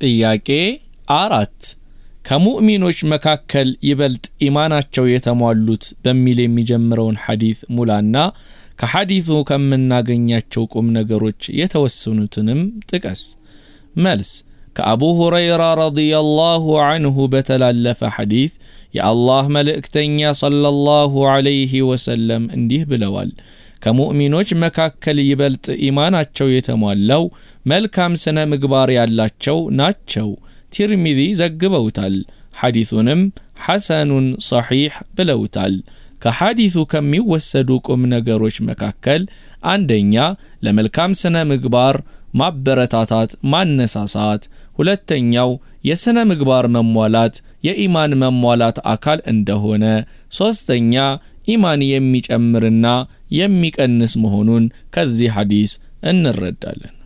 ጥያቄ አራት ከሙእሚኖች መካከል ይበልጥ ኢማናቸው የተሟሉት በሚል የሚጀምረውን ሐዲት ሙላና ከሐዲቱ ከምናገኛቸው ቁም ነገሮች የተወሰኑትንም ጥቀስ። መልስ ከአቡ ሁረይራ ረዲየላሁ አንሁ በተላለፈ ሐዲት የአላህ መልእክተኛ ሰለላሁ ዐለይሂ ወሰለም እንዲህ ብለዋል። ከሙእሚኖች መካከል ይበልጥ ኢማናቸው የተሟላው መልካም ስነ ምግባር ያላቸው ናቸው። ቲርሚዚ ዘግበውታል። ሐዲሱንም ሐሰኑን ሰሒሕ ብለውታል። ከሐዲሱ ከሚወሰዱ ቁም ነገሮች መካከል አንደኛ ለመልካም ስነ ምግባር ማበረታታት፣ ማነሳሳት። ሁለተኛው የሥነ ምግባር መሟላት የኢማን መሟላት አካል እንደሆነ። ሦስተኛ ኢማን የሚጨምርና የሚቀንስ መሆኑን ከዚህ ሐዲስ እንረዳለን።